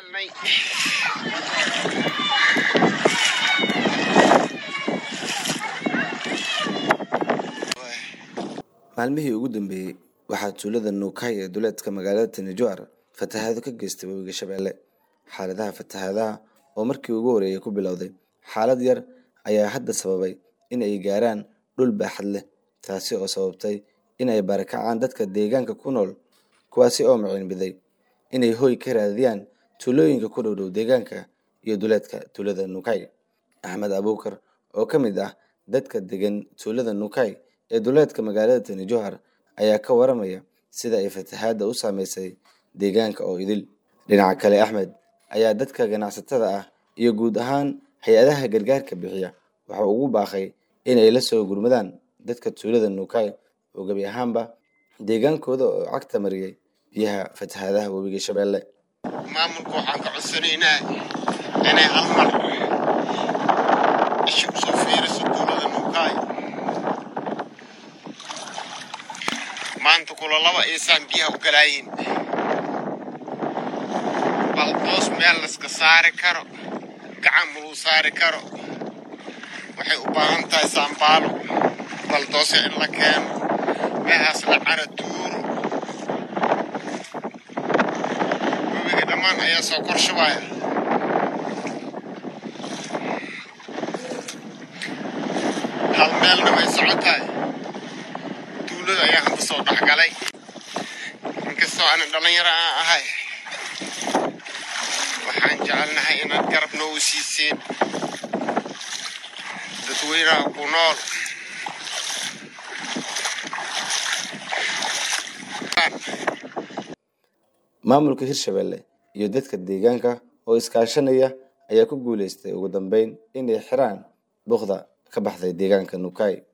helnay maalmihii ugu dambeeyey waxaa tuulada nuukay ee duleedka magaalada tanijoar fatahaado ka geystay webiga shabeelle xaaladaha fatahaadaha oo markii ugu horeeyay ku bilowday xaalad yar ayaa hadda sababay in ay gaaraan dhul baaxad leh taasi oo sababtay in ay barakacaan dadka deegaanka ku nool kuwaasi oo maciinbiday inay hoy ka raadiyaan tuulooyinka ku dhowdhow deegaanka iyo duleedka tuulada nuukay axmed abuukar oo ka mid ah dadka degan tuulada nuukay ee duleedka magaalada tani johar ayaa ka waramaya sida ay fatahaadda u saameysay deegaanka oo idil dhinaca kale axmed ayaa dadka ganacsatada ah iyo guud ahaan hay-adaha gargaarka bixiya waxa ugu baaqay in ay la soo gurmadaan dadka tuulada nuukay oo gebi ahaanba deegaankooda oo cagta mariyay biyaha fatahaadaha webiga shabeelle maamulka waxaan ka codsanaynaa inay hal mar isha usoo fiiriso tuulada nuukaay maanta kula laba iisaan biyaha u galaayiin baldoos meel layska saari karo gacan muluu saari karo waxay u baahan tahay saambaalo baldoosya in la keeno meehaas la cara tuuro webiga dhammaan ayaa soo korshubaya hal meelna way socotahay tuulada ayaa hadda soo dhexgalay inkastoo aanan dhallinyaro aan ahay waxaan jecelnahay inaad garab noogu siiseen dadweynaha ku nool maamulka hirshabelle iyo dadka deegaanka oo iskaashanaya ayaa ku guuleystay ugu dambeyn inay xiraan buuqda ka baxday deegaanka nuukay